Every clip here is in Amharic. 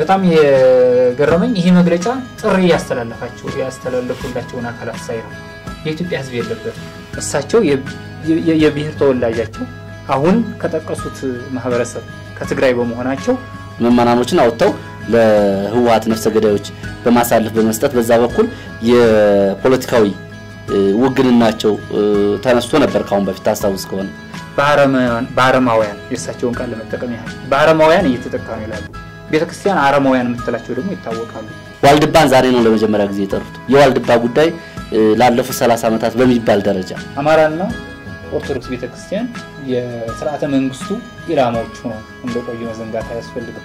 በጣም የገረመኝ ይሄ መግለጫ ጥሪ ያስተላለፋቸው ያስተላለፉላቸውን አካላት ሳይ ነው። የኢትዮጵያ ሕዝብ የለበትም። እሳቸው የብሔር ተወላጃቸው አሁን ከጠቀሱት ማህበረሰብ ከትግራይ በመሆናቸው መመናኖችን አውጥተው ለህወሀት ነፍሰ ገዳዮች በማሳለፍ በመስጠት በዛ በኩል የፖለቲካዊ ውግንናቸው ተነስቶ ነበር። ካሁን በፊት ታስታውስ ከሆነ በአረማውያን የእሳቸውን ቃል ለመጠቀም ያህል በአረማውያን እየተጠቃ ነው ይላሉ። ቤተክርስቲያን አረማውያን የምትላቸው ደግሞ ይታወቃሉ። ዋልድባን ዛሬ ነው ለመጀመሪያ ጊዜ የጠሩት። የዋልድባ ጉዳይ ላለፉት 30 ዓመታት በሚባል ደረጃ አማራና ኦርቶዶክስ ቤተክርስቲያን የስርዓተ መንግስቱ ኢላማዎች ሆነው እንደቆዩ መዘንጋት አያስፈልግም።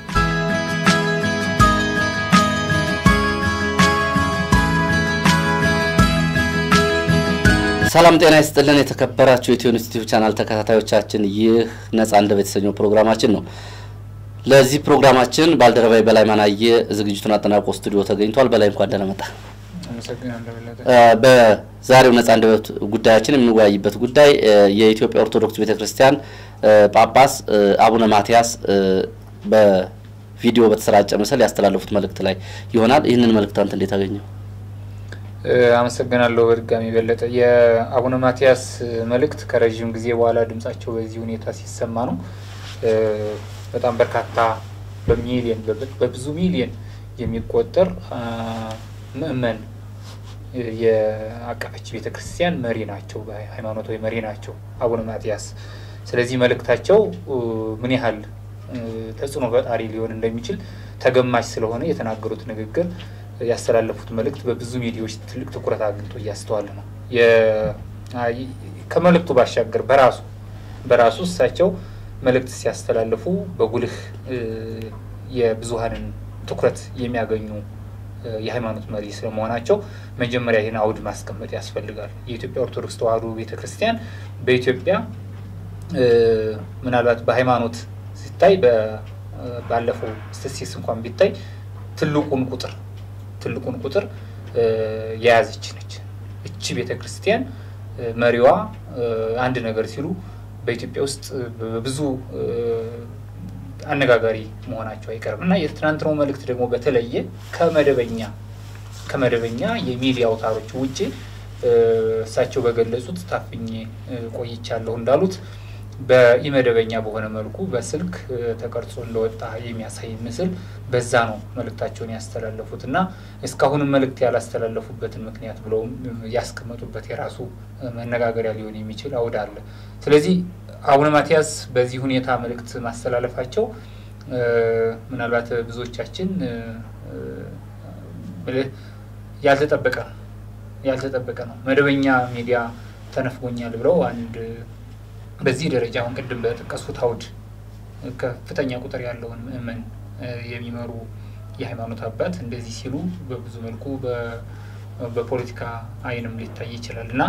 ሰላም ጤና ይስጥልን። የተከበራችሁ የኢትዮ ኒውስ ዩቲዩብ ቻናል ተከታታዮቻችን ይህ ነጻ አንደበት የተሰኘው ፕሮግራማችን ነው። ለዚህ ፕሮግራማችን ባልደረባይ በላይ ማናየ ዝግጅቱን አጠናቆ ስቱዲዮ ተገኝቷል። በላይ እንኳን ደህና መጣ። በዛሬው ነጻ አንደበት ጉዳያችን የምንወያይበት ጉዳይ የኢትዮጵያ ኦርቶዶክስ ቤተክርስቲያን ጳጳስ አቡነ ማትያስ በቪዲዮ በተሰራጨ ምስል ያስተላለፉት መልእክት ላይ ይሆናል። ይህንን መልእክት አንተ እንዴት አገኘው? አመሰግናለሁ። በድጋሚ በለጠ የአቡነ ማትያስ መልእክት ከረዥም ጊዜ በኋላ ድምጻቸው በዚህ ሁኔታ ሲሰማ ነው። በጣም በርካታ በሚሊየን በብዙ ሚሊየን የሚቆጠር ምእመን የአቀፈች ቤተ ክርስቲያን መሪ ናቸው፣ ሃይማኖታዊ መሪ ናቸው አቡነ ማትያስ። ስለዚህ መልእክታቸው ምን ያህል ተጽዕኖ ፈጣሪ ሊሆን እንደሚችል ተገማች ስለሆነ የተናገሩት ንግግር ያስተላለፉት መልእክት በብዙ ሚዲያዎች ትልቅ ትኩረት አግኝቶ እያስተዋል ነው። ከመልእክቱ ባሻገር በራሱ በራሱ እሳቸው መልእክት ሲያስተላልፉ በጉልህ የብዙሀንን ትኩረት የሚያገኙ የሃይማኖት መሪ ስለመሆናቸው መጀመሪያ ይህን አውድ ማስቀመጥ ያስፈልጋል። የኢትዮጵያ ኦርቶዶክስ ተዋሕዶ ቤተክርስቲያን በኢትዮጵያ ምናልባት በሃይማኖት ሲታይ ባለፈው ስትሲስ እንኳን ቢታይ ትልቁን ቁጥር ትልቁን ቁጥር የያዘች ነች። እቺ ቤተ ክርስቲያን መሪዋ አንድ ነገር ሲሉ በኢትዮጵያ ውስጥ በብዙ አነጋጋሪ መሆናቸው አይቀርም እና የትናንትናው መልእክት ደግሞ በተለየ ከመደበኛ ከመደበኛ የሚዲያ አውታሮች ውጭ እሳቸው በገለጹት ታፍኜ ቆይቻለሁ እንዳሉት በኢመደበኛ በሆነ መልኩ በስልክ ተቀርጾ እንደወጣ የሚያሳይ ምስል በዛ ነው መልእክታቸውን ያስተላለፉት እና እስካሁንም መልእክት ያላስተላለፉበትን ምክንያት ብለው ያስቀመጡበት የራሱ መነጋገሪያ ሊሆን የሚችል አውድ አለ። ስለዚህ አቡነ ማትያስ በዚህ ሁኔታ መልእክት ማስተላለፋቸው ምናልባት ብዙዎቻችን ያልተጠበቀ ነው ያልተጠበቀ ነው። መደበኛ ሚዲያ ተነፍጎኛል ብለው አንድ በዚህ ደረጃ አሁን ቅድም በጠቀሱት አውድ ከፍተኛ ቁጥር ያለውን ምእመን የሚመሩ የሃይማኖት አባት እንደዚህ ሲሉ በብዙ መልኩ በፖለቲካ ዓይንም ሊታይ ይችላል እና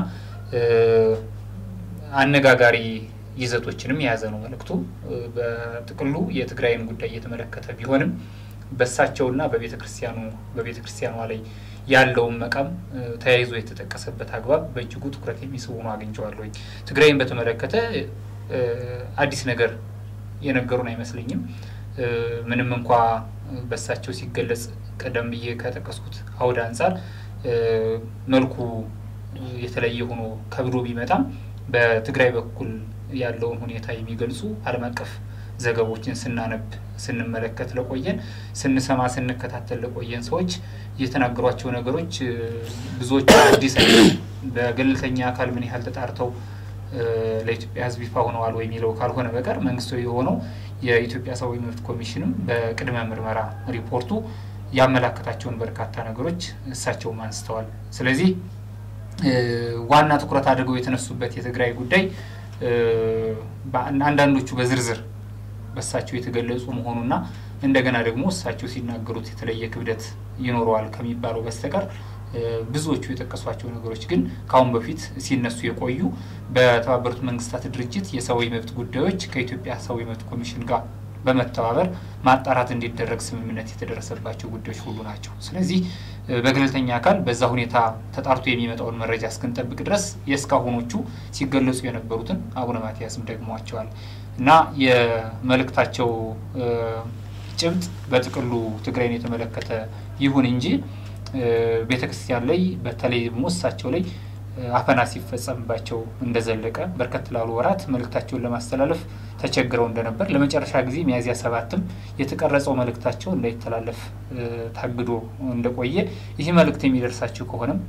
አነጋጋሪ ይዘቶችንም የያዘ ነው መልእክቱ። በጥቅሉ የትግራይን ጉዳይ እየተመለከተ ቢሆንም በእሳቸውና በቤተ ክርስቲያኑ በቤተ ክርስቲያኗ ላይ ያለውን መቃም ተያይዞ የተጠቀሰበት አግባብ በእጅጉ ትኩረት የሚስቡ ሆኖ አግኝቼዋለሁኝ። ትግራይን በተመለከተ አዲስ ነገር የነገሩን አይመስለኝም። ምንም እንኳ በእሳቸው ሲገለጽ ቀደም ብዬ ከጠቀስኩት አውድ አንጻር መልኩ የተለየ ሆኖ ከብዶ ቢመጣም በትግራይ በኩል ያለውን ሁኔታ የሚገልጹ ዓለም አቀፍ ዘገቦችን ስናነብ ስንመለከት ለቆየን ስንሰማ ስንከታተል ለቆየን ሰዎች የተናገሯቸው ነገሮች ብዙዎቹ አዲስ በገለልተኛ አካል ምን ያህል ተጣርተው ለኢትዮጵያ ሕዝብ ይፋ ሆነዋል ወይ የሚለው ካልሆነ በቀር መንግስታዊ የሆነው የኢትዮጵያ ሰብአዊ መብት ኮሚሽንም በቅድመ ምርመራ ሪፖርቱ ያመላከታቸውን በርካታ ነገሮች እሳቸውም አንስተዋል። ስለዚህ ዋና ትኩረት አድርገው የተነሱበት የትግራይ ጉዳይ አንዳንዶቹ በዝርዝር በእሳቸው የተገለጹ መሆኑና እንደገና ደግሞ እሳቸው ሲናገሩት የተለየ ክብደት ይኖረዋል ከሚባለው በስተቀር ብዙዎቹ የጠቀሷቸው ነገሮች ግን ከአሁን በፊት ሲነሱ የቆዩ በተባበሩት መንግስታት ድርጅት የሰብአዊ መብት ጉዳዮች ከኢትዮጵያ ሰብአዊ መብት ኮሚሽን ጋር በመተባበር ማጣራት እንዲደረግ ስምምነት የተደረሰባቸው ጉዳዮች ሁሉ ናቸው። ስለዚህ በገለልተኛ አካል በዛ ሁኔታ ተጣርቶ የሚመጣውን መረጃ እስክንጠብቅ ድረስ የእስካሁኖቹ ሲገለጹ የነበሩትን አቡነ ማትያስም ደግመዋቸዋል እና የመልእክታቸው ጭብጥ በጥቅሉ ትግራይን የተመለከተ ይሁን እንጂ ቤተ ክርስቲያን ላይ በተለይ ደግሞ እሳቸው ላይ አፈና ሲፈጸምባቸው እንደዘለቀ በርከት ላሉ ወራት መልእክታቸውን ለማስተላለፍ ተቸግረው እንደነበር ለመጨረሻ ጊዜ ሚያዝያ ሰባትም የተቀረጸው መልእክታቸው እንዳይተላለፍ ታግዶ እንደቆየ ይህ መልእክት የሚደርሳችሁ ከሆነም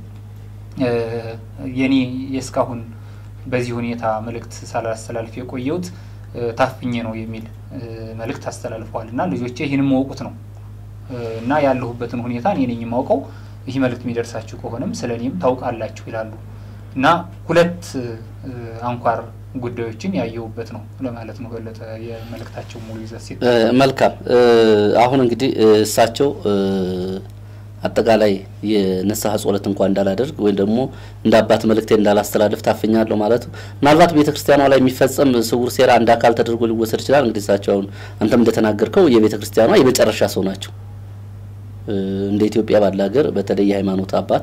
የኔ የእስካሁን በዚህ ሁኔታ መልእክት ሳላስተላልፍ የቆየሁት ታፍኜ ነው የሚል መልእክት አስተላልፈዋል እና ልጆቼ ይህን የማወቁት ነው እና ያለሁበትን ሁኔታ እኔ ነኝ የማውቀው። ይህ መልእክት የሚደርሳችሁ ከሆነም ስለ እኔም ታውቃላችሁ ይላሉ እና ሁለት አንኳር ጉዳዮችን ያየሁበት ነው ለማለት ነው። በለጠ የመልእክታቸው ሙሉ ይዘት ሲል መልካም። አሁን እንግዲህ እሳቸው አጠቃላይ የንስሐ ጸሎት እንኳን እንዳላደርግ ወይም ደግሞ እንደ አባት መልእክቴ እንዳላስተላልፍ ታፍኛለሁ ማለት ምናልባት ቤተ ክርስቲያኗ ላይ የሚፈጸም ስውር ሴራ አንድ አካል ተደርጎ ሊወሰድ ይችላል። እንግዲህ እሳቸው አሁን አንተም እንደተናገርከው የቤተ ክርስቲያኗ የመጨረሻ ሰው ናቸው። እንደ ኢትዮጵያ ባለ ሀገር በተለይ የሃይማኖት አባት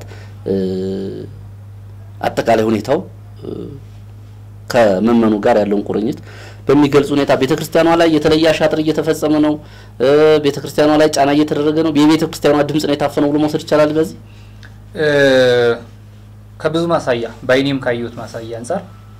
አጠቃላይ ሁኔታው ከመመኑ ጋር ያለውን ቁርኝት በሚገልጽ ሁኔታ ቤተ ክርስቲያኗ ላይ የተለየ አሻጥር እየተፈጸመ ነው። ቤተ ክርስቲያኗ ላይ ጫና እየተደረገ ነው። የቤተ ክርስቲያኗ ድምጽ ነው የታፈነው ብሎ መውሰድ ይቻላል። በዚህ ከብዙ ማሳያ በአይኔም ካየሁት ማሳያ አንጻር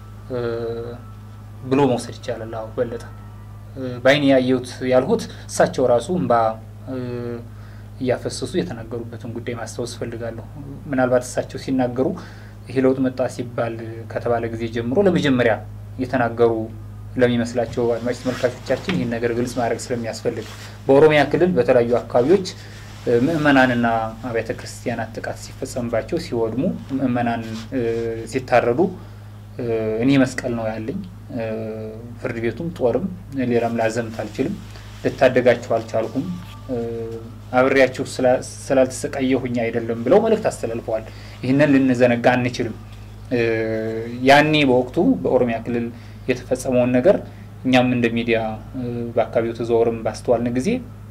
ብሎ መውሰድ ይቻላል። አዎ በለጠ በአይኔ ያየሁት ያልሁት እሳቸው ራሱ እምባ እያፈሰሱ የተናገሩበትን ጉዳይ ማስታወስ እፈልጋለሁ። ምናልባት እሳቸው ሲናገሩ ይህ ለውጥ መጣ ሲባል ከተባለ ጊዜ ጀምሮ ለመጀመሪያ የተናገሩ ለሚመስላቸው አድማጭ ተመልካቾቻችን ይህን ነገር ግልጽ ማድረግ ስለሚያስፈልግ በኦሮሚያ ክልል በተለያዩ አካባቢዎች ምእመናንና አብያተ ክርስቲያናት ጥቃት ሲፈጸምባቸው ሲወድሙ፣ ምእመናን ሲታረዱ እኔ መስቀል ነው ያለኝ፣ ፍርድ ቤቱም ጦርም ሌላም ላዘምት አልችልም፣ ልታደጋችሁ አልቻልኩም፣ አብሬያችሁ ስላልተሰቃየሁኝ አይደለም ብለው መልእክት አስተላልፈዋል። ይህንን ልንዘነጋ አንችልም። ያኔ በወቅቱ በኦሮሚያ ክልል የተፈጸመውን ነገር እኛም እንደ ሚዲያ በአካባቢው ተዘዋውረን ባስተዋልን ጊዜ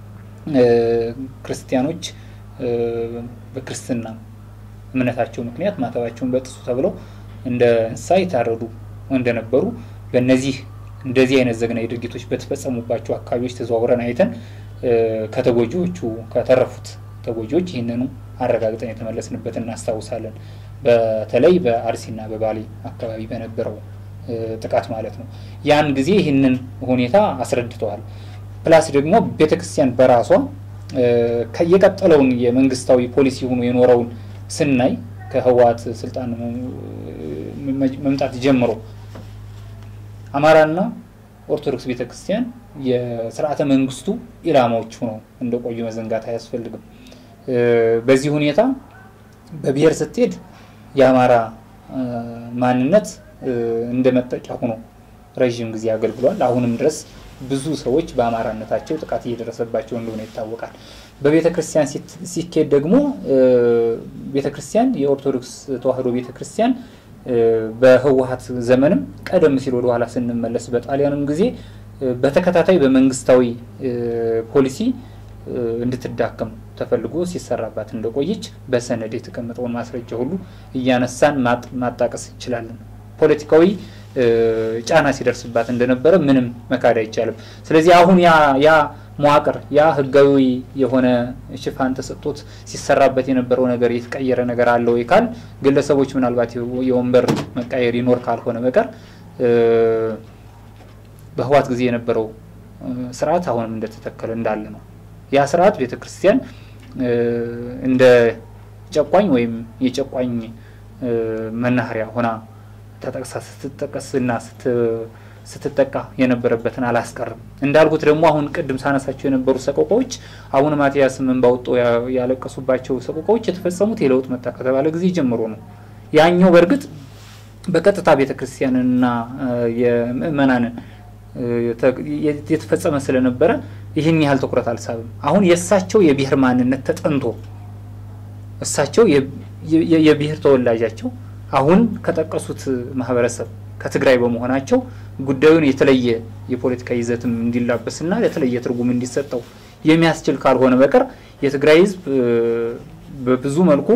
ክርስቲያኖች በክርስትና እምነታቸው ምክንያት ማተባቸውን በጥሱ ተብለው እንደ እንስሳ የታረዱ እንደነበሩ በእነዚህ እንደዚህ አይነት ዘግናዊ ድርጊቶች በተፈጸሙባቸው አካባቢዎች ተዘዋውረን አይተን ከተጎጂዎቹ ከተረፉት ተጎጂዎች ይህንኑ አረጋግጠን የተመለስንበት እናስታውሳለን። በተለይ በአርሲና በባሌ አካባቢ በነበረው ጥቃት ማለት ነው። ያን ጊዜ ይህንን ሁኔታ አስረድተዋል። ፕላስ ደግሞ ቤተክርስቲያን በራሷ የቀጠለውን የመንግስታዊ ፖሊሲ ሆኖ የኖረውን ስናይ ከህወሓት ስልጣን መምጣት ጀምሮ አማራና ኦርቶዶክስ ቤተክርስቲያን የስርዓተ መንግስቱ ኢላማዎች ሆነው እንደቆዩ መዘንጋት አያስፈልግም። በዚህ ሁኔታ በብሔር ስትሄድ የአማራ ማንነት እንደ መጠቂያ ሆኖ ረዥም ጊዜ አገልግሏል። አሁንም ድረስ ብዙ ሰዎች በአማራነታቸው ጥቃት እየደረሰባቸው እንደሆነ ይታወቃል። በቤተ ክርስቲያን ሲኬድ ደግሞ ቤተ ክርስቲያን የኦርቶዶክስ ተዋሕዶ ቤተ ክርስቲያን በህወሓት ዘመንም ቀደም ሲል ወደ ኋላ ስንመለስ በጣሊያንም ጊዜ በተከታታይ በመንግስታዊ ፖሊሲ እንድትዳከም ተፈልጎ ሲሰራባት እንደቆየች በሰነድ የተቀመጠውን ማስረጃ ሁሉ እያነሳን ማጣቀስ እንችላለን። ፖለቲካዊ ጫና ሲደርስባት እንደነበረ ምንም መካድ አይቻልም። ስለዚህ አሁን ያ ያ መዋቅር ያ ህጋዊ የሆነ ሽፋን ተሰጥቶት ሲሰራበት የነበረው ነገር የተቀየረ ነገር አለ ወይ ካል ግለሰቦች ምናልባት የወንበር መቃየር ይኖር ካልሆነ በቀር በህወሓት ጊዜ የነበረው ስርዓት አሁንም እንደተተከለ እንዳለ ነው። ያ ስርዓት ቤተ ክርስቲያን እንደ ጨቋኝ ወይም የጨቋኝ መናኸሪያ ሆና ተጠቅሳ ስትጠቀስና ስትጠቃ የነበረበትን አላስቀርም። እንዳልኩት ደግሞ አሁን ቅድም ሳነሳቸው የነበሩ ሰቆቃዎች አቡነ ማትያስ ምን ባወጣው ያለቀሱባቸው ሰቆቃዎች የተፈጸሙት የለውጥ መጣ ከተባለ ጊዜ ጀምሮ ነው። ያኛው በእርግጥ በቀጥታ ቤተ ክርስቲያንንና የምእመናንን የተፈጸመ ስለነበረ ይህን ያህል ትኩረት አልሳብም። አሁን የእሳቸው የብሔር ማንነት ተጠንቶ እሳቸው የብሔር ተወላጃቸው አሁን ከጠቀሱት ማህበረሰብ ከትግራይ በመሆናቸው ጉዳዩን የተለየ የፖለቲካ ይዘትም እንዲላበስና የተለየ ትርጉም እንዲሰጠው የሚያስችል ካልሆነ በቀር የትግራይ ሕዝብ በብዙ መልኩ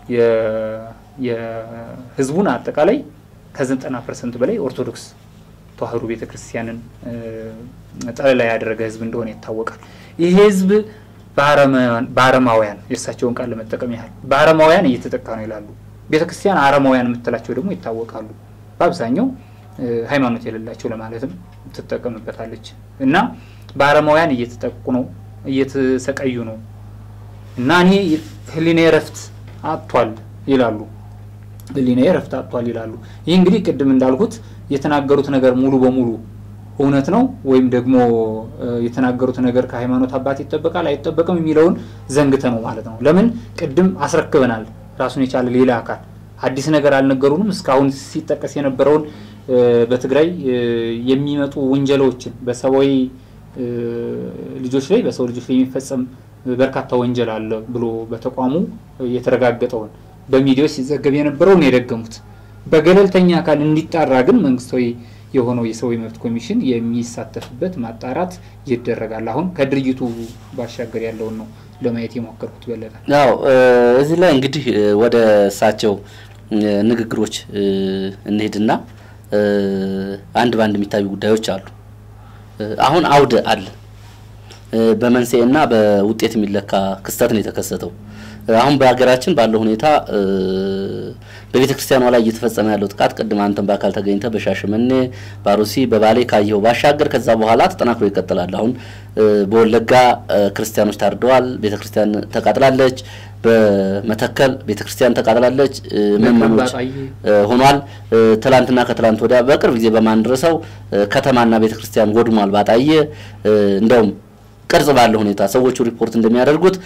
የህዝቡን አጠቃላይ ከዘጠና ፐርሰንት በላይ ኦርቶዶክስ ተዋህዶ ቤተ ክርስቲያንን ጠለላ ያደረገ ህዝብ እንደሆነ ይታወቃል። ይህ ህዝብ በአረማውያን የእርሳቸውን ቃል ለመጠቀም ያህል በአረማውያን እየተጠቃ ነው ይላሉ። ቤተ ክርስቲያን አረማውያን የምትላቸው ደግሞ ይታወቃሉ። በአብዛኛው ሃይማኖት የሌላቸው ለማለትም ትጠቀምበታለች እና በአረማውያን እየተጠቁ ነው፣ እየተሰቃዩ ነው እና እኔ ህሊና እረፍት አጥቷል ይላሉ። ህሊና እረፍት አጥቷል ይላሉ። ይህ እንግዲህ ቅድም እንዳልኩት የተናገሩት ነገር ሙሉ በሙሉ እውነት ነው ወይም ደግሞ የተናገሩት ነገር ከሃይማኖት አባት ይጠበቃል አይጠበቅም የሚለውን ዘንግተ ነው ማለት ነው። ለምን ቅድም አስረክበናል ራሱን የቻለ ሌላ አካል አዲስ ነገር አልነገሩንም። እስካሁን ሲጠቀስ የነበረውን በትግራይ የሚመጡ ውንጀላዎችን በሰብአዊ ልጆች ላይ በሰው ልጆች ላይ የሚፈጸም በርካታ ወንጀል አለ ብሎ በተቋሙ የተረጋገጠውን በሚዲያዎች ሲዘገብ የነበረውን የደገሙት በገለልተኛ አካል እንዲጣራ ግን መንግስታዊ የሆነው የሰብአዊ መብት ኮሚሽን የሚሳተፍበት ማጣራት ይደረጋል። አሁን ከድርጅቱ ባሻገር ያለውን ነው ለማየት የሞከርኩት። በለጠ ያው እዚህ ላይ እንግዲህ ወደ እሳቸው ንግግሮች እንሄድና አንድ በአንድ የሚታዩ ጉዳዮች አሉ። አሁን አውደ አለ በመንስኤና በውጤት የሚለካ ክስተት ነው የተከሰተው። አሁን በሀገራችን ባለው ሁኔታ በቤተ ክርስቲያኗ ላይ እየተፈጸመ ያለው ጥቃት ቅድም አንተን በአካል ተገኝተ በሻሸመኔ፣ ባሩሲ፣ በባሌ ካየኸው ባሻገር ከዛ በኋላ ተጠናክሮ ይቀጥላል። አሁን በወለጋ ክርስቲያኖች ታርደዋል፣ ቤተ ክርስቲያን ተቃጥላለች። በመተከል ቤተ ክርስቲያን ተቃጥላለች፣ ምዕመኖች ሆኗል። ትላንትና ከትላንት ወዲያ በቅርብ ጊዜ በማንድረሰው ከተማና ቤተ ክርስቲያን ወድሟል። ባጣየ እንደውም ቅርጽ ባለው ሁኔታ ሰዎቹ ሪፖርት እንደሚያደርጉት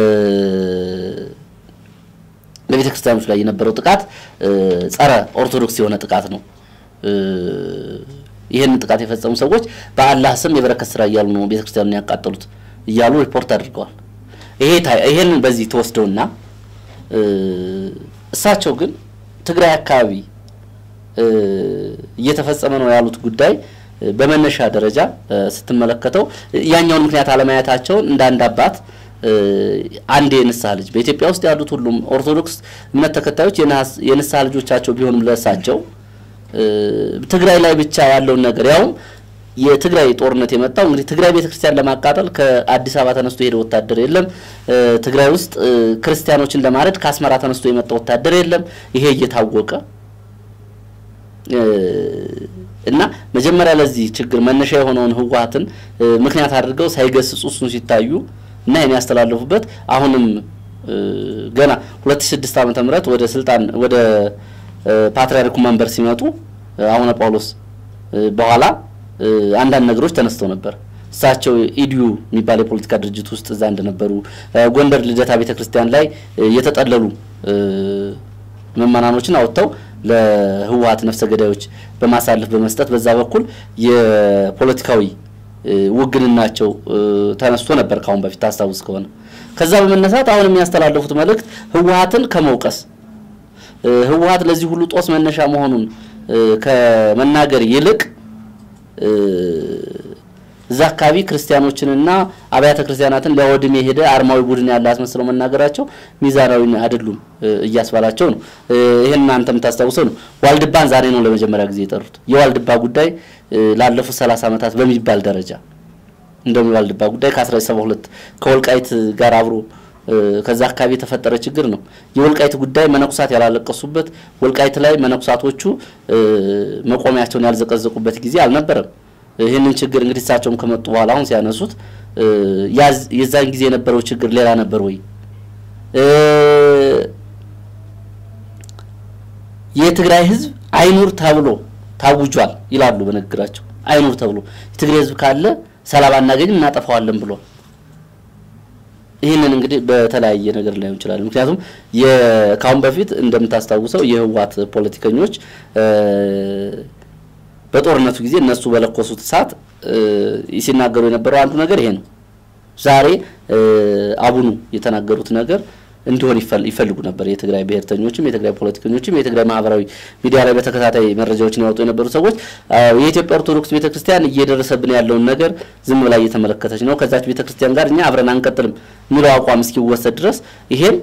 በቤተ ክርስቲያኖች ላይ የነበረው ጥቃት ጸረ ኦርቶዶክስ የሆነ ጥቃት ነው። ይህንን ጥቃት የፈጸሙ ሰዎች በአላህ ስም የበረከት ስራ እያሉ ነው ቤተ ክርስቲያኑን ያቃጠሉት እያሉ ሪፖርት አድርገዋል። ይሄንን በዚህ ተወስደውና እሳቸው ግን ትግራይ አካባቢ እየተፈጸመ ነው ያሉት ጉዳይ በመነሻ ደረጃ ስትመለከተው ያኛውን ምክንያት አለማየታቸውን እንደ አንድ አባት አንድ የንስሐ ልጅ በኢትዮጵያ ውስጥ ያሉት ሁሉም ኦርቶዶክስ እምነት ተከታዮች የንስሐ ልጆቻቸው ቢሆኑም ለእሳቸው ትግራይ ላይ ብቻ ያለውን ነገር ያውም የትግራይ ጦርነት የመጣው እንግዲህ ትግራይ ቤተክርስቲያን ለማቃጠል ከአዲስ አበባ ተነስቶ የሄደ ወታደር የለም። ትግራይ ውስጥ ክርስቲያኖችን ለማረድ ከአስመራ ተነስቶ የመጣ ወታደር የለም። ይሄ እየታወቀ እና መጀመሪያ ለዚህ ችግር መነሻ የሆነውን ህወሓትን ምክንያት አድርገው ሳይገስጹ እሱን ሲታዩ እና ይህን ያስተላለፉበት አሁንም ገና 2006 ዓመተ ምህረት ወደ ስልጣን ወደ ፓትርያርኩ መንበር ሲመጡ አቡነ ጳውሎስ በኋላ አንዳንድ ነገሮች ተነስተው ነበር። እሳቸው ኢዲዩ የሚባል የፖለቲካ ድርጅት ውስጥ እዛ እንደነበሩ ጎንደር ልደታ ቤተክርስቲያን ላይ የተጠለሉ ምዕመናኖችን አወጥተው ለህወሓት ነፍሰ ገዳዮች በማሳለፍ በመስጠት በዛ በኩል የፖለቲካዊ ውግንናቸው ተነስቶ ነበር ካሁን በፊት ታስታውስ ከሆነ። ከዛ በመነሳት አሁን የሚያስተላልፉት መልእክት ህወሓትን ከመውቀስ ህወሓት ለዚህ ሁሉ ጦስ መነሻ መሆኑን ከመናገር ይልቅ እዛ አካባቢ ክርስቲያኖችንና አብያተ ክርስቲያናትን ሊያወድም የሄደ አርማዊ ቡድን ያለ አስመስለው መናገራቸው ሚዛናዊ አይደሉም እያስባላቸው ነው። ይህን እናንተ የምታስታውሰው ነው። ዋልድባን ዛሬ ነው ለመጀመሪያ ጊዜ የጠሩት። የዋልድባ ጉዳይ ላለፉት ሰላሳ ዓመታት በሚባል ደረጃ እንደውም የዋልድባ ጉዳይ ከ1972 ከወልቃይት ጋር አብሮ ከዛ አካባቢ የተፈጠረ ችግር ነው። የወልቃይት ጉዳይ መነኩሳት ያላለቀሱበት፣ ወልቃይት ላይ መነኩሳቶቹ መቆሚያቸውን ያልዘቀዘቁበት ጊዜ አልነበረም። ይህንን ችግር እንግዲህ እሳቸውም ከመጡ በኋላ አሁን ሲያነሱት የዛን ጊዜ የነበረው ችግር ሌላ ነበር ወይ? የትግራይ ህዝብ አይኑር ተብሎ ታውጇል ይላሉ በንግግራቸው። አይኑር ተብሎ የትግራይ ህዝብ ካለ ሰላም አናገኝም እናጠፋዋለን ብሏል። ይህንን እንግዲህ በተለያየ ነገር ላይሆን ይችላል። ምክንያቱም ከአሁን በፊት እንደምታስታውሰው የህወሓት ፖለቲከኞች በጦርነቱ ጊዜ እነሱ በለኮሱት እሳት ሲናገሩ የነበረው አንዱ ነገር ይሄ ነው። ዛሬ አቡኑ የተናገሩት ነገር እንዲሆን ይፈልጉ ነበር። የትግራይ ብሔርተኞችም የትግራይ ፖለቲከኞችም የትግራይ ማህበራዊ ሚዲያ ላይ በተከታታይ መረጃዎችን ያወጡ የነበሩ ሰዎች የኢትዮጵያ ኦርቶዶክስ ቤተክርስቲያን እየደረሰብን ያለውን ነገር ዝም ብላ እየተመለከተች ነው፣ ከዛች ቤተክርስቲያን ጋር እኛ አብረን አንቀጥልም የሚለው አቋም እስኪወሰድ ድረስ ይሄን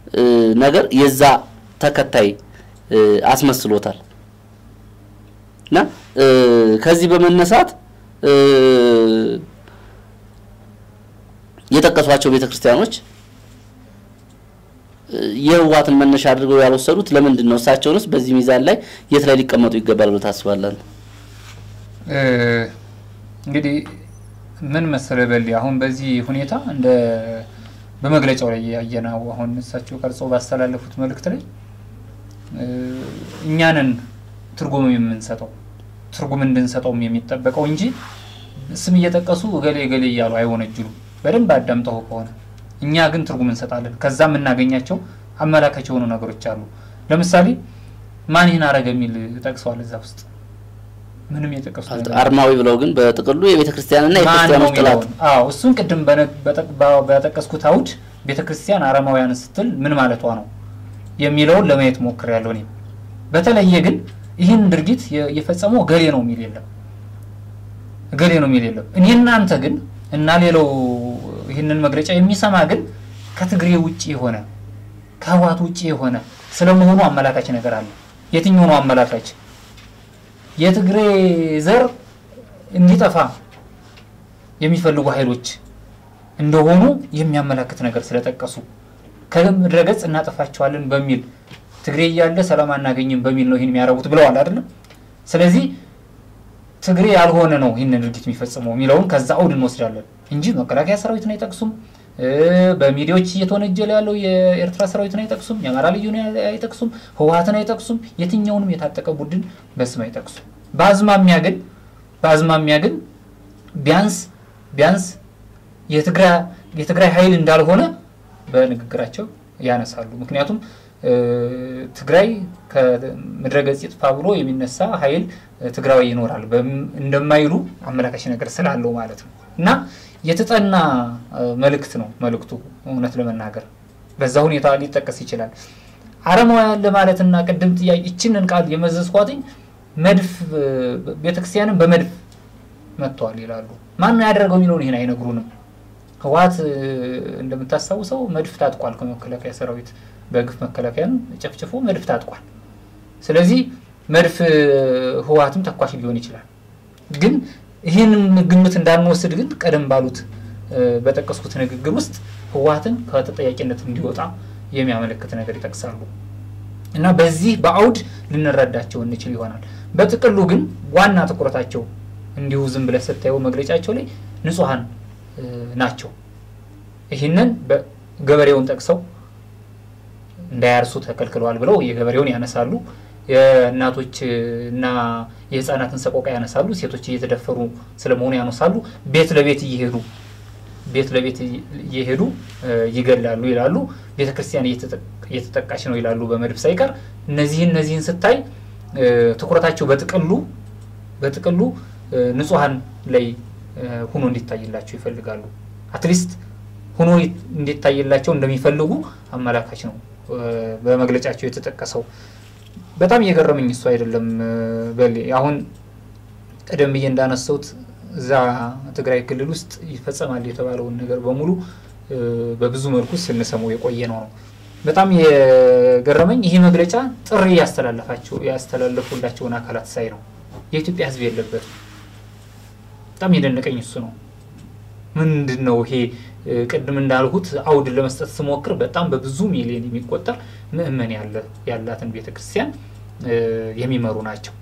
ነገር የዛ ተከታይ አስመስሎታል። እና ከዚህ በመነሳት የጠቀሷቸው ቤተ ክርስቲያኖች የህወሓትን መነሻ አድርገው ያልወሰዱት ለምንድን ነው? እሳቸውንስ በዚህ ሚዛን ላይ የት ላይ ሊቀመጡ ይገባል ብሎ ታስባለን? እንግዲህ ምን መሰለህ በል አሁን በዚህ ሁኔታ እንደ በመግለጫው ላይ ያየነው አሁን እሳቸው ቀርጸው ባስተላለፉት መልእክት ላይ እኛንን ትርጉም የምንሰጠው ትርጉም እንድንሰጠውም የሚጠበቀው እንጂ ስም እየጠቀሱ እገሌ እገሌ እያሉ አይወነጅሉም። በደንብ አዳምጠው ከሆነ እኛ ግን ትርጉም እንሰጣለን። ከዛ የምናገኛቸው አመላካች የሆኑ ነገሮች አሉ። ለምሳሌ ማን ይህን አረገ የሚል ጠቅሰዋል እዛ ውስጥ ምንም የጠቀሱት አርማዊ ብለው ግን በጥቅሉ የቤተ ክርስቲያንና የክርስቲያኖች ጥላት አዎ እሱን ቅድም በጠቀስኩት አውድ ቤተ ክርስቲያን አረማውያን ስትል ምን ማለቷ ነው የሚለውን ለማየት ሞክሬያለሁ። እኔም በተለየ ግን ይህን ድርጊት የፈጸመው ገሌ ነው የሚል የለም፣ ገሌ ነው የሚል የለም። እኔ እናንተ ግን እና ሌላው ይህንን መግለጫ የሚሰማ ግን ከትግሬ ውጭ የሆነ ከህወሓት ውጭ የሆነ ስለመሆኑ አመላካች ነገር አለ። የትኛው ነው አመላካች? የትግሬ ዘር እንዲጠፋ የሚፈልጉ ኃይሎች እንደሆኑ የሚያመላክት ነገር ስለጠቀሱ ከምድረ ገጽ እናጠፋቸዋለን በሚል ትግሬ እያለ ሰላም አናገኝም በሚል ነው ይህን የሚያረጉት ብለዋል አይደለም። ስለዚህ ትግሬ ያልሆነ ነው ይህንን ድርጊት የሚፈጽመው የሚለውን ከዛ አውድ እንወስዳለን እንጂ መከላከያ ሰራዊትን አይጠቅሱም። በሚዲያዎች እየተወነጀለ ያለው የኤርትራ ሰራዊትን አይጠቅሱም። የአማራ ልዩን አይጠቅሱም። ህወሓትን አይጠቅሱም። የትኛውንም የታጠቀ ቡድን በስም አይጠቅሱም። በአዝማሚያ ግን በአዝማሚያ ግን ቢያንስ ቢያንስ የትግራይ ኃይል እንዳልሆነ በንግግራቸው ያነሳሉ። ምክንያቱም ትግራይ ከምድረ ገጽ ይጥፋ ብሎ የሚነሳ ኃይል ትግራዊ ይኖራል እንደማይሉ አመላካች ነገር ስላለው ማለት ነው እና የተጠና መልእክት ነው መልእክቱ። እውነት ለመናገር በዛ ሁኔታ ሊጠቀስ ይችላል። አረማውያን ለማለትና ቅድም ጥያቄ ይችንን ቃል የመዘዝኳትኝ መድፍ ቤተክርስቲያንን በመድፍ መጥተዋል ይላሉ። ማን ነው ያደረገው የሚለውን ይህን አይነግሩንም። ህወሓት እንደምታስታውሰው መድፍ ታጥቋል ከመከላከያ ሰራዊት በግፍ መከላከያን ጨፍጭፎ መድፍ ታጥቋል። ስለዚህ መድፍ ህወሓትም ተኳሽ ሊሆን ይችላል። ግን ይህንን ግምት እንዳንወስድ ግን ቀደም ባሉት በጠቀስኩት ንግግር ውስጥ ህወሓትን ከተጠያቂነት እንዲወጣ የሚያመለክት ነገር ይጠቅሳሉ እና በዚህ በአውድ ልንረዳቸው እንችል ይሆናል። በጥቅሉ ግን ዋና ትኩረታቸው እንዲሁ ዝም ብለህ ስታየው መግለጫቸው ላይ ንጹሐን ናቸው። ይህንን ገበሬውን ጠቅሰው እንዳያርሱ ተከልክለዋል ብለው የገበሬውን ያነሳሉ። የእናቶች እና የህፃናትን ሰቆቃ ያነሳሉ። ሴቶች እየተደፈሩ ስለመሆኑ ያነሳሉ። ቤት ለቤት እየሄዱ ቤት ለቤት እየሄዱ ይገላሉ ይላሉ። ቤተ ክርስቲያን እየተጠቃች ነው ይላሉ በመድፍ ሳይቀር። እነዚህን እነዚህን ስታይ ትኩረታቸው በጥቅሉ በጥቅሉ ንጹሐን ላይ ሁኖ እንዲታይላቸው ይፈልጋሉ። አትሊስት ሁኖ እንዲታይላቸው እንደሚፈልጉ አመላካች ነው በመግለጫቸው የተጠቀሰው። በጣም እየገረመኝ እሱ አይደለም በል አሁን ቀደም ብዬ እንዳነሳሁት እዛ ትግራይ ክልል ውስጥ ይፈጸማል የተባለውን ነገር በሙሉ በብዙ መልኩ ስንሰማው የቆየ ነው ነው። በጣም የገረመኝ ይህ መግለጫ ጥሪ ያስተላለፋቸው ያስተላለፉላቸውን አካላት ሳይ ነው። የኢትዮጵያ ሕዝብ የለበትም። በጣም የደነቀኝ እሱ ነው። ምንድን ነው ይሄ? ቅድም እንዳልሁት አውድ ለመስጠት ስሞክር በጣም በብዙ ሚሊዮን የሚቆጠር ምእመን ያለ ያላትን ቤተክርስቲያን የሚመሩ ናቸው።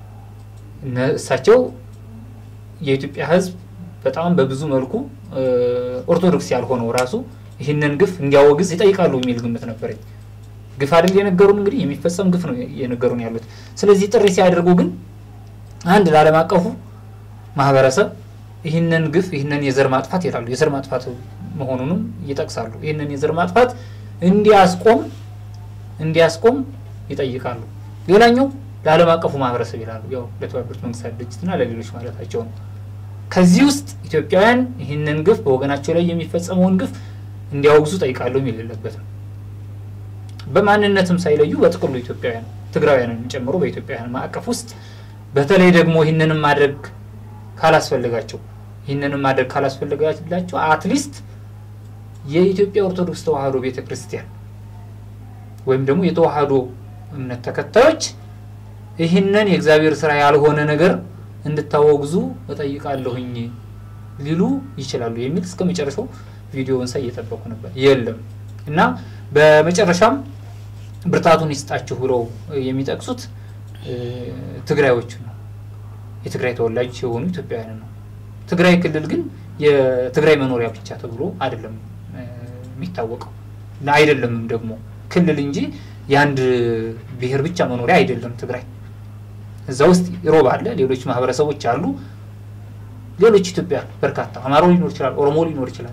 እሳቸው የኢትዮጵያ ሕዝብ በጣም በብዙ መልኩ ኦርቶዶክስ ያልሆነው ራሱ ይህንን ግፍ እንዲያወግዝ ይጠይቃሉ የሚል ግምት ነበረኝ። ግፍ አይደል የነገሩን፣ እንግዲህ የሚፈጸም ግፍ ነው የነገሩን ያሉት። ስለዚህ ጥሪ ሲያደርጉ ግን አንድ ለዓለም አቀፉ ማህበረሰብ ይህንን ግፍ ይህንን የዘር ማጥፋት ይላሉ። የዘር ማጥፋት መሆኑንም ይጠቅሳሉ። ይህንን የዘር ማጥፋት እንዲያስቆም እንዲያስቆም ይጠይቃሉ። ሌላኛው ለዓለም አቀፉ ማህበረሰብ ይላሉ። ያው ለተባበሩት መንግስታት ድርጅትና ለሌሎች ማለታቸው ነው። ከዚህ ውስጥ ኢትዮጵያውያን ይህንን ግፍ በወገናቸው ላይ የሚፈጸመውን ግፍ እንዲያወግዙ ጠይቃሉ የሚል የለበትም። በማንነትም ሳይለዩ በጥቅሉ ኢትዮጵያውያን ትግራውያንን ጨምሮ በኢትዮጵያውያን ማዕቀፍ ውስጥ በተለይ ደግሞ ይህንንም ማድረግ ካላስፈልጋቸው ይህንንም ማድረግ ካላስፈልጋላቸው አትሊስት የኢትዮጵያ ኦርቶዶክስ ተዋህዶ ቤተ ክርስቲያን ወይም ደግሞ የተዋህዶ እምነት ተከታዮች ይህንን የእግዚአብሔር ስራ ያልሆነ ነገር እንድታወግዙ እጠይቃለሁኝ ሊሉ ይችላሉ የሚል እስከ መጨረሻው ቪዲዮውን ሳይ እየጠበቁ ነበር። የለም እና በመጨረሻም ብርታቱን ይስጣችሁ ብለው የሚጠቅሱት ትግራዮቹ ነው። የትግራይ ተወላጅ የሆኑ ኢትዮጵያውያን ነው። ትግራይ ክልል ግን የትግራይ መኖሪያ ብቻ ተብሎ አይደለም የሚታወቀው አይደለምም ደግሞ ክልል እንጂ የአንድ ብሔር ብቻ መኖሪያ አይደለም ትግራይ። እዛ ውስጥ ሮብ አለ፣ ሌሎች ማህበረሰቦች አሉ፣ ሌሎች ኢትዮጵያ በርካታ አማራው ሊኖር ይችላል፣ ኦሮሞ ሊኖር ይችላል።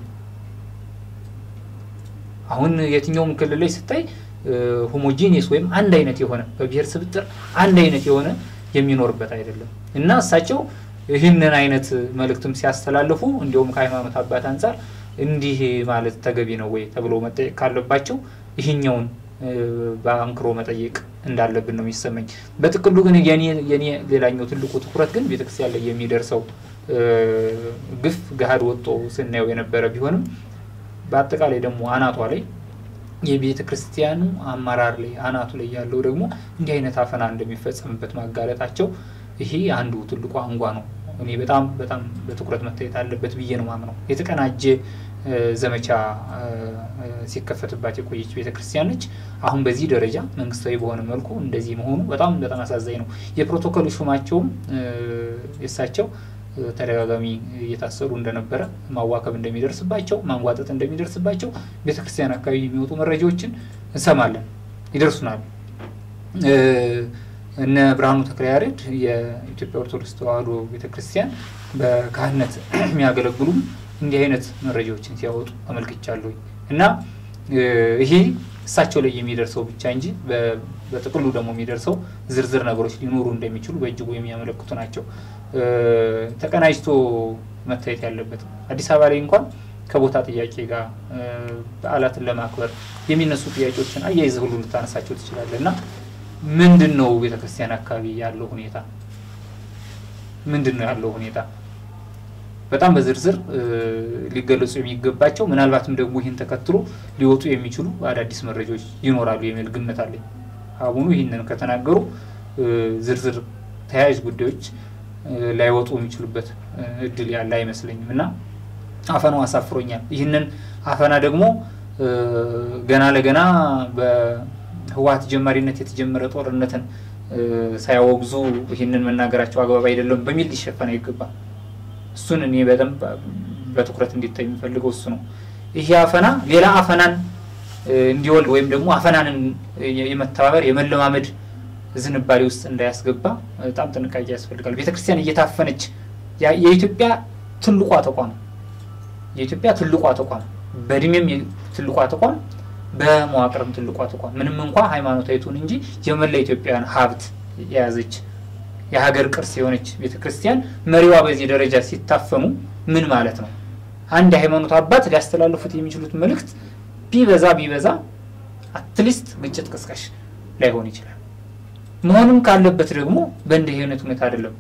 አሁን የትኛውም ክልል ላይ ስታይ ሆሞጂኒየስ ወይም አንድ አይነት የሆነ በብሔር ስብጥር አንድ አይነት የሆነ የሚኖርበት አይደለም እና እሳቸው ይህንን አይነት መልእክትም ሲያስተላልፉ እንዲሁም ከሃይማኖት አባት አንጻር እንዲህ ማለት ተገቢ ነው ወይ ተብሎ መጠየቅ ካለባቸው ይህኛውን በአንክሮ መጠየቅ እንዳለብን ነው የሚሰማኝ። በጥቅሉ ግን የኔ ሌላኛው ትልቁ ትኩረት ግን ቤተክርስቲያን ላይ የሚደርሰው ግፍ ገሀድ ወጥቶ ስናየው የነበረ ቢሆንም በአጠቃላይ ደግሞ አናቷ ላይ የቤተ ክርስቲያኑ አመራር ላይ አናቱ ላይ ያለው ደግሞ እንዲህ አይነት አፈና እንደሚፈጸምበት ማጋለጣቸው ይሄ አንዱ ትልቁ አንጓ ነው። እኔ በጣም በጣም በትኩረት መታየት አለበት ብዬ ነው ማምነው። የተቀናጀ ዘመቻ ሲከፈትባት የቆየች ቤተ ክርስቲያን ነች። አሁን በዚህ ደረጃ መንግስታዊ በሆነ መልኩ እንደዚህ መሆኑ በጣም በጣም አሳዛኝ ነው። የፕሮቶኮል ሹማቸውም የእሳቸው ተደጋጋሚ እየታሰሩ እንደነበረ ማዋከብ እንደሚደርስባቸው ማንጓጠጥ እንደሚደርስባቸው ቤተ ክርስቲያን አካባቢ የሚወጡ መረጃዎችን እንሰማለን፣ ይደርሱናል። እነ ብርሃኑ ተክለያሬድ የኢትዮጵያ ኦርቶዶክስ ተዋሕዶ ቤተ ክርስቲያን በካህነት የሚያገለግሉም እንዲህ አይነት መረጃዎችን ሲያወጡ ተመልክቻለሁ እና ይሄ እሳቸው ላይ የሚደርሰው ብቻ እንጂ በጥቅሉ ደግሞ የሚደርሰው ዝርዝር ነገሮች ሊኖሩ እንደሚችሉ በእጅጉ የሚያመለክቱ ናቸው። ተቀናጅቶ መታየት ያለበት አዲስ አበባ ላይ እንኳን ከቦታ ጥያቄ ጋር በዓላትን ለማክበር የሚነሱ ጥያቄዎችን አያይዘህ ሁሉ ልታነሳቸው ትችላለህ እና ምንድን ነው ቤተ ክርስቲያን አካባቢ ያለው ሁኔታ ምንድን ነው ያለው ሁኔታ በጣም በዝርዝር ሊገለጹ የሚገባቸው ምናልባትም ደግሞ ይህን ተከትሎ ሊወጡ የሚችሉ አዳዲስ መረጃዎች ይኖራሉ የሚል ግምት አለኝ። አቡኑ ይህንን ከተናገሩ ዝርዝር ተያያዥ ጉዳዮች ላይወጡ የሚችሉበት እድል ያለ አይመስለኝም እና አፈናው አሳፍሮኛል። ይህንን አፈና ደግሞ ገና ለገና በህወሓት ጀማሪነት የተጀመረ ጦርነትን ሳያወግዙ ይህንን መናገራቸው አግባብ አይደለም በሚል ሊሸፈን አይገባም። እሱን እኔ በደንብ በትኩረት እንዲታይ የሚፈልገው እሱ ነው። ይሄ አፈና ሌላ አፈናን እንዲወልድ ወይም ደግሞ አፈናንን የመተባበር የመለማመድ ዝንባሌ ውስጥ እንዳያስገባ በጣም ጥንቃቄ ያስፈልጋል። ቤተክርስቲያን እየታፈነች የኢትዮጵያ ትልቋ ተቋም የኢትዮጵያ ትልቋ ተቋም በእድሜም ትልቋ ተቋም በመዋቅርም ትልቋ ተቋም ምንም እንኳ ሃይማኖታዊ ትሁን እንጂ የመላ ኢትዮጵያውያን ሀብት የያዘች የሀገር ቅርስ የሆነች ቤተ ክርስቲያን መሪዋ በዚህ ደረጃ ሲታፈኑ ምን ማለት ነው? አንድ የሃይማኖት አባት ሊያስተላልፉት የሚችሉት መልእክት ቢበዛ ቢበዛ አትሊስት ግጭት ቀስቃሽ ላይሆን ይችላል። መሆንም ካለበት ደግሞ በእንዲህ አይነት ሁኔታ አይደለም።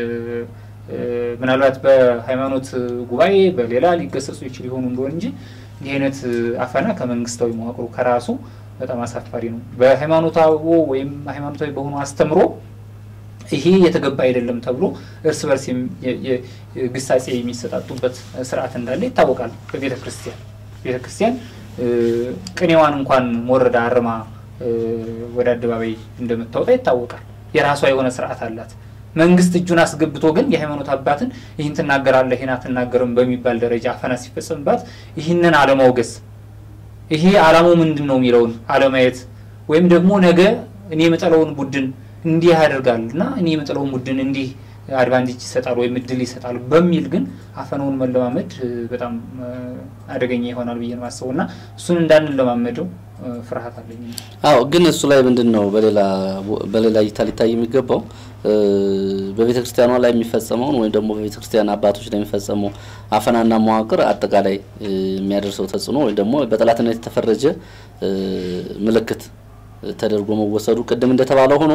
ምናልባት በሃይማኖት ጉባኤ በሌላ ሊገሰጹ ይችል ይሆኑ እንደሆን እንጂ እንዲህ አይነት አፈና ከመንግስታዊ መዋቅሩ ከራሱ በጣም አሳፋሪ ነው። በሃይማኖታዊ ወይም ሃይማኖታዊ በሆኑ አስተምሮ ይሄ የተገባ አይደለም ተብሎ እርስ በርስ ግሳጼ የሚሰጣጡበት ስርዓት እንዳለ ይታወቃል። በቤተ ክርስቲያን ቤተ ክርስቲያን ቅኔዋን እንኳን ሞረዳ አርማ ወደ አደባባይ እንደምታወጣ ይታወቃል። የራሷ የሆነ ስርዓት አላት። መንግስት እጁን አስገብቶ ግን የሃይማኖት አባትን ይህን ትናገራለህ ይህን አትናገርም በሚባል ደረጃ አፈና ሲፈጸምባት ይህንን አለማውገዝ ይሄ አላማው ምንድን ነው የሚለውን አለማየት ወይም ደግሞ ነገ እኔ የምጠለውን ቡድን እንዲህ ያደርጋል እና እኔ የምጥለውን ቡድን እንዲህ አድቫንቴጅ ይሰጣል ወይም እድል ይሰጣል በሚል ግን አፈናውን መለማመድ በጣም አደገኛ ይሆናል ብዬ ነው የማስበው እና እሱን እንዳንለማመደው ፍርሃት አለኝ። አዎ ግን እሱ ላይ ምንድን ነው በሌላ በሌላ እይታ ሊታይ የሚገባው በቤተ ክርስቲያኗ ላይ የሚፈጸመውን ወይም ደግሞ በቤተ ክርስቲያን አባቶች ላይ የሚፈጸመው አፈናና መዋቅር አጠቃላይ የሚያደርሰው ተጽዕኖ ወይም ደግሞ በጠላትነት የተፈረጀ ምልክት ተደርጎ መወሰዱ ቅድም እንደተባለው ሆኖ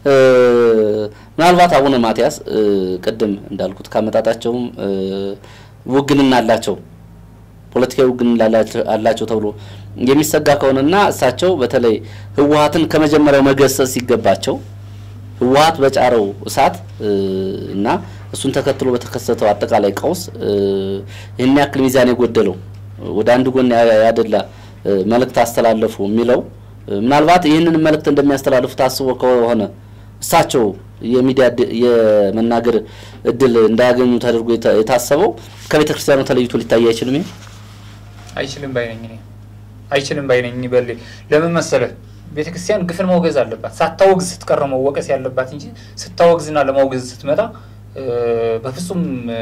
ምናልባት አቡነ ማትያስ ቅድም እንዳልኩት ካመጣጣቸውም ውግንና አላቸው ፖለቲካዊ ውግንና አላቸው ተብሎ የሚሰጋ ከሆነና እሳቸው በተለይ ህወሀትን ከመጀመሪያው መገሰጽ ሲገባቸው ህወሀት በጫረው እሳት እና እሱን ተከትሎ በተከሰተው አጠቃላይ ቀውስ ይህን ያክል ሚዛን የጎደለው ወደ አንድ ጎን ያደላ መልእክት አስተላለፉ የሚለው ምናልባት ይህንን መልእክት እንደሚያስተላልፉ ታስቦ ከሆነ እሳቸው የሚዲያ የመናገር እድል እንዳያገኙ ተደርጎ የታሰበው ከቤተ ክርስቲያኑ ተለይቶ ሊታይ አይችልም። ይሄ አይችልም ባይነኝ እኔ አይችልም ባይነኝ በል ለምን መሰለህ ቤተ ክርስቲያን ግፍን መውገዝ አለባት። ሳታወግዝ ስትቀር መወቀስ ያለባት እንጂ ስታወግዝና ለማውገዝ ስትመጣ በፍጹም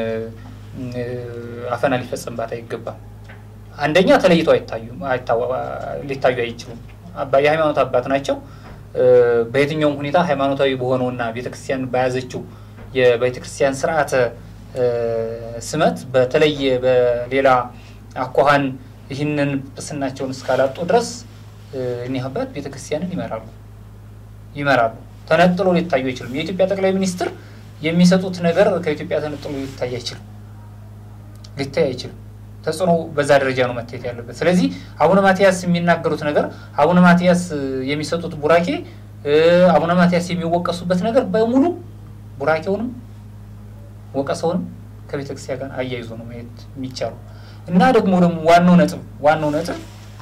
አፈና ሊፈጸምባት አይገባም። አንደኛ ተለይቶ አይታዩም፣ ሊታዩ አይችሉም። የሃይማኖት አባት ናቸው። በየትኛውም ሁኔታ ሃይማኖታዊ በሆነውና ቤተክርስቲያን በያዘችው የቤተክርስቲያን ስርዓተ ስመት በተለየ በሌላ አኳኋን ይህንን ጵጵስናቸውን እስካላጡ ድረስ እኒህ አባት ቤተክርስቲያንን ይመራሉ ይመራሉ። ተነጥሎ ሊታዩ አይችልም። የኢትዮጵያ ጠቅላይ ሚኒስትር የሚሰጡት ነገር ከኢትዮጵያ ተነጥሎ ሊታይ አይችልም፣ ሊታይ አይችልም። ተጽዕኖ በዛ ደረጃ ነው መታየት ያለበት። ስለዚህ አቡነ ማትያስ የሚናገሩት ነገር፣ አቡነ ማትያስ የሚሰጡት ቡራኬ፣ አቡነ ማትያስ የሚወቀሱበት ነገር በሙሉ ቡራኬውንም ወቀሰውንም ከቤተ ክርስቲያን ጋር አያይዞ ነው ማየት የሚቻሉ እና ደግሞ ደግሞ ዋናው ነጥብ ዋናው ነጥብ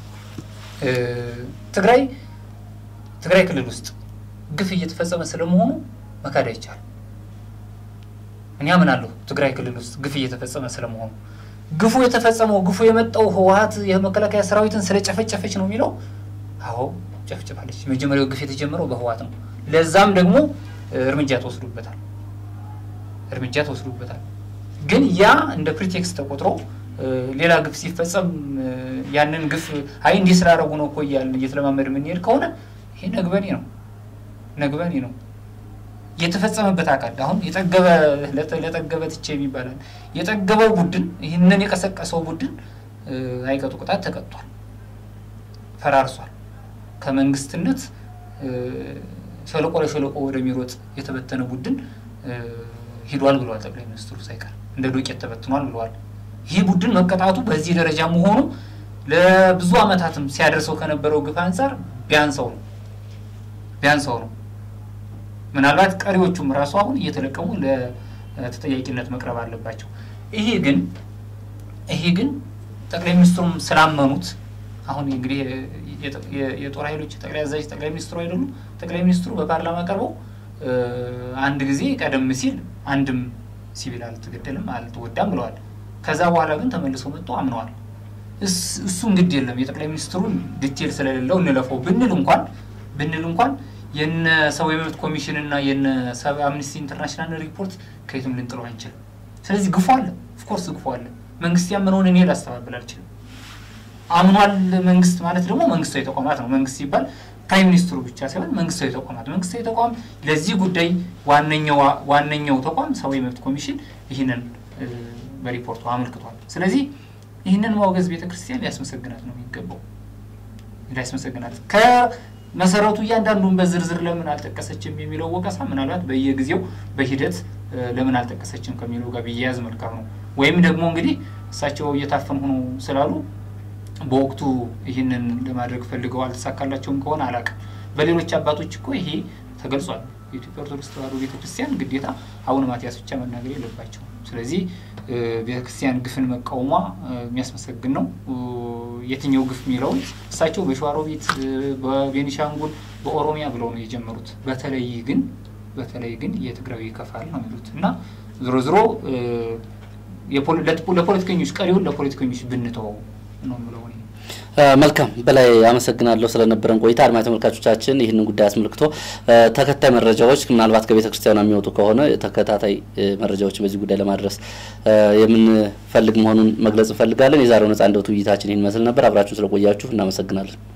ትግራይ ትግራይ ክልል ውስጥ ግፍ እየተፈጸመ ስለመሆኑ መካድ አይቻልም። እኔ አምናለሁ ትግራይ ክልል ውስጥ ግፍ እየተፈጸመ ስለመሆኑ ግፉ የተፈጸመው ግፉ የመጣው ህወሀት የመከላከያ ሰራዊትን ስለጨፈጨፈች ነው የሚለው። አዎ ጨፍጭፋለች። የመጀመሪያው ግፍ የተጀመረው በህወሀት ነው። ለዛም ደግሞ እርምጃ ተወስዶበታል እርምጃ ተወስዶበታል። ግን ያ እንደ ፕሪቴክስት ተቆጥሮ ሌላ ግፍ ሲፈጸም ያንን ግፍ አይ እንዲህ ስላደረጉ ነው እኮ እያልን እየተለማመድ የምንሄድ ከሆነ ይሄ ነግበኔ ነው ነግበኔ ነው። የተፈጸመበት አካል አሁን የጠገበ ለጠገበ ትቼ የሚባላል የጠገበው ቡድን ይህንን የቀሰቀሰው ቡድን አይቀጡ ቅጣት ተቀጥቷል፣ ፈራርሷል። ከመንግስትነት ሸለቆ ለሸለቆ ወደሚሮጥ የተበተነ ቡድን ሂዷል ብለዋል ጠቅላይ ሚኒስትሩ ሳይቀር እንደ ዶቄት ተበትኗል ብለዋል። ይህ ቡድን መቀጣቱ በዚህ ደረጃ መሆኑ ለብዙ ዓመታትም ሲያደርሰው ከነበረው ግፍ አንጻር ቢያንሰው ነው ቢያንሰው ነው። ምናልባት ቀሪዎቹም ራሱ አሁን እየተለቀሙ ለተጠያቂነት መቅረብ አለባቸው። ይሄ ግን ይሄ ግን ጠቅላይ ሚኒስትሩም ስላመኑት አሁን እንግዲህ የጦር ኃይሎች ጠቅላይ አዛዥ ጠቅላይ ሚኒስትሩ አይደሉም። ጠቅላይ ሚኒስትሩ በፓርላማ ቀርበው አንድ ጊዜ ቀደም ሲል አንድም ሲቪል አልተገደልም አልተወዳም ብለዋል። ከዛ በኋላ ግን ተመልሰው መጥተው አምነዋል። እሱ እንግዲህ የለም የጠቅላይ ሚኒስትሩን ዲቴል ስለሌለው እንለፈው ብንል እንኳን ብንል እንኳን የነ ሰብአዊ መብት ኮሚሽን እና የነ አምነስቲ ኢንተርናሽናል ሪፖርት ከየትም ልንጥለው አንችልም። ስለዚህ ግፎ አለ፣ ኦፍኮርስ ግፎ አለ። መንግስት ያመነውን እኔ ላስተባብል አልችልም። አምኗል መንግስት ማለት ደግሞ መንግስታዊ ተቋማት ነው። መንግስት ሲባል ፕራይም ሚኒስትሩ ብቻ ሳይሆን መንግስታዊ ተቋማት መንግስታዊ ተቋም ለዚህ ጉዳይ ዋነኛው ተቋም ሰብአዊ መብት ኮሚሽን ይህንን በሪፖርቱ አመልክቷል። ስለዚህ ይህንን ማውገዝ ቤተክርስቲያን ሊያስመሰግናት ነው የሚገባው ሊያስመሰግናት ከመሰረቱ እያንዳንዱን በዝርዝር ለምን አልጠቀሰችም የሚለው ወቀሳ ምናልባት በየጊዜው በሂደት ለምን አልጠቀሰችም ከሚለው ጋር ቢያያዝ መልካም ነው። ወይም ደግሞ እንግዲህ እሳቸው እየታፈን ሆኖ ስላሉ በወቅቱ ይህንን ለማድረግ ፈልገው አልተሳካላቸውም ከሆነ አላውቅም። በሌሎች አባቶች እኮ ይሄ ተገልጿል። የኢትዮጵያ ኦርቶዶክስ ተዋሕዶ ቤተክርስቲያን ግዴታ አቡነ ማትያስ ብቻ መናገር የለባቸው። ስለዚህ ቤተክርስቲያን ግፍን መቃወሟ የሚያስመሰግን ነው። የትኛው ግፍ የሚለውን እሳቸው በሸዋሮቢት፣ በቤኒሻንጉል፣ በኦሮሚያ ብለው ነው የጀመሩት። በተለይ ግን በተለይ ግን የትግራዊ ይከፋል ነው የሚሉት እና ዞሮ ዞሮ ለፖለቲከኞች ቀሪውን ለፖለቲከኞች ብንተወው ነው የምለው። መልካም በላይ አመሰግናለሁ ስለነበረን ቆይታ። አድማጭ ተመልካቾቻችን ይህንን ጉዳይ አስመልክቶ ተከታይ መረጃዎች ምናልባት ከቤተ ክርስቲያኗ የሚወጡ ከሆነ ተከታታይ መረጃዎች በዚህ ጉዳይ ለማድረስ የምንፈልግ መሆኑን መግለጽ እንፈልጋለን። የዛሬው ነጻ እንደወት ውይይታችን ይህን መስል ነበር። አብራችሁን ስለቆያችሁ እናመሰግናለን።